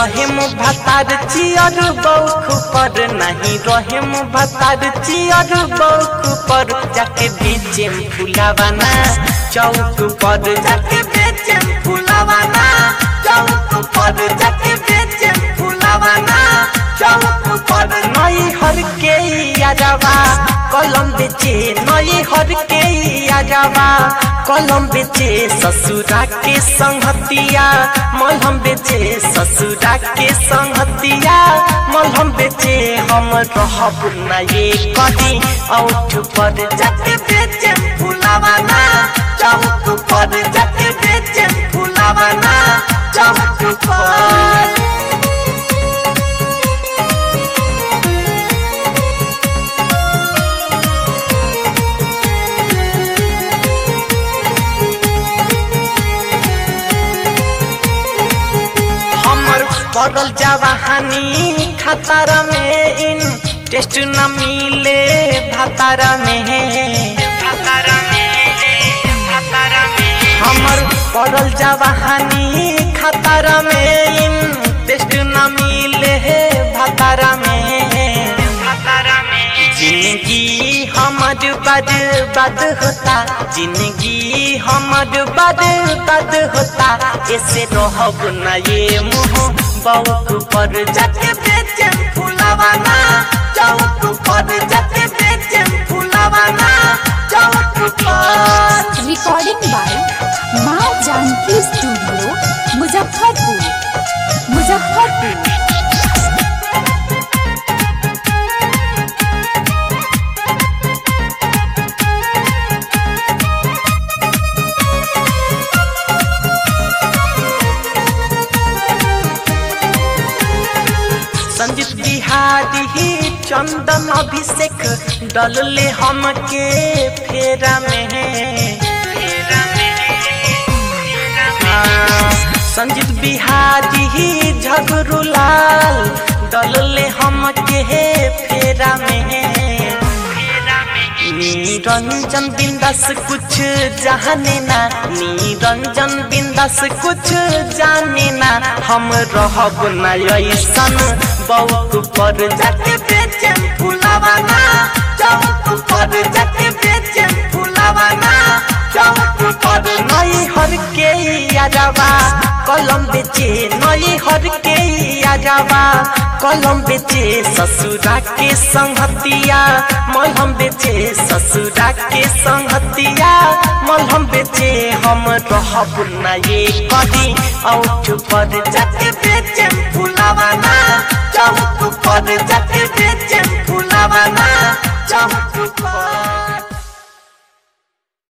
रहे मु भतार चियर बौख पर नहीं रहे मु भतार चियर बौख पर जाके बेचे फुलावाना चौक पर जाके बेचे फुलावाना चौक पर जाके बेचे फुलावाना चौक पर नई हर के यादवा कलम बेचे नई हर के यादवा कलम बेचे ससुरा के संगतिया मलहम बेचे ससुरा के संगतिया मलहम बेचे हम रहब न ये कदी औठ पर जाके बेचे फुलावाना चौक पर जाके बेचे फुलावाना चौक पर हमर पड़ल जवानी खतर में इन टेस्ट न मिले भतर में हमर पड़ल जवानी खतर में इन टेस्ट न मिले भतर में जिंदगी हमर बर्बाद होता जिंदगी हमर बर्बाद होता ऐसे रहब न ये मुँह बौक पर जाके बेचे फुलावाना चौक पर जाके बेचे फुलावाना चौक पर रिकॉर्डिंग बाय माँ जानकी स्टूडियो मुजफ्फरपुर मुजफ्फरपुर संजीत बिहारी ही चंदन अभिषेक डलले हमके फेरा में हाँ, संजीत बिहारी ही झगरू लाल डलले हमके फेरा में निरंजन बिंदास कुछ जाने ना निरंजन बिंदास कुछ जाने ना हम रहब न ऐसन बौक पर जाके बेचे फुलावाना चौक पर जाके बेचे फुलावाना चौक पर नई हर के यादवा कलम बेचे नई हर के यादवा कलम बेचे ससुरा के संगतिया मलहम बेचे ससुरा के संगतिया मलहम बेचे हम रहब न ये कदी औठ पर जाके बेचे फुलावाना चौक पर जाके